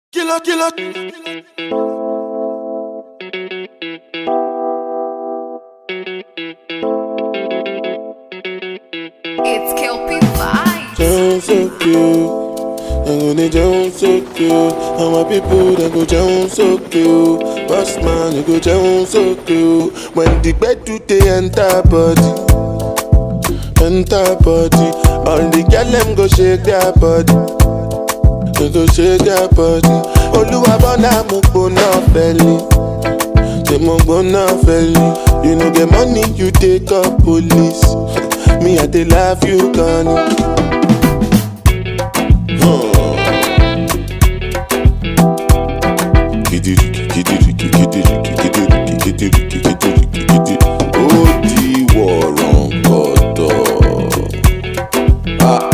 Killer, killer. It's Kelpie Vibes. Down so cute. I'm gonna down so cute. And my people they go down so cute. Boss man, you go down so cute. When the bed do they enter body, enter body. All the girl them go shake their body. They go shake their body. Oluwa bona mo gbona feli. Say mo gbona feli. You no get money, you take up police. Me I dey laugh you gone. ó di wọ̀rọ̀ǹkọ̀tọ̀.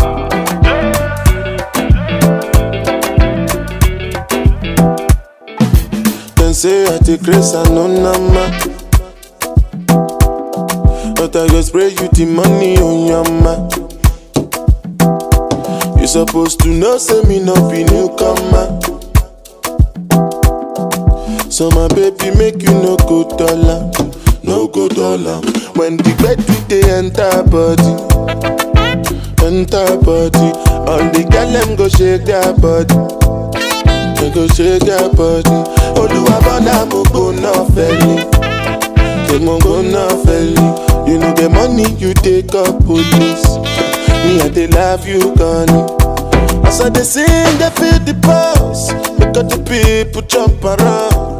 Dem say I dey craze and no nama. But I go spray you the money on your ma. You suppose to know say me no be newcomer. So my baby make you no go dollar, no go dollar. When the bed do they enter body, enter body. All the girl them go shake their body, they go shake their body. Oluwa bona mo go no felly, they mo go no felly. You know the money you take up police. Me I dey love you gone. As I dey sing, they feel the pulse. Make all the people jump around.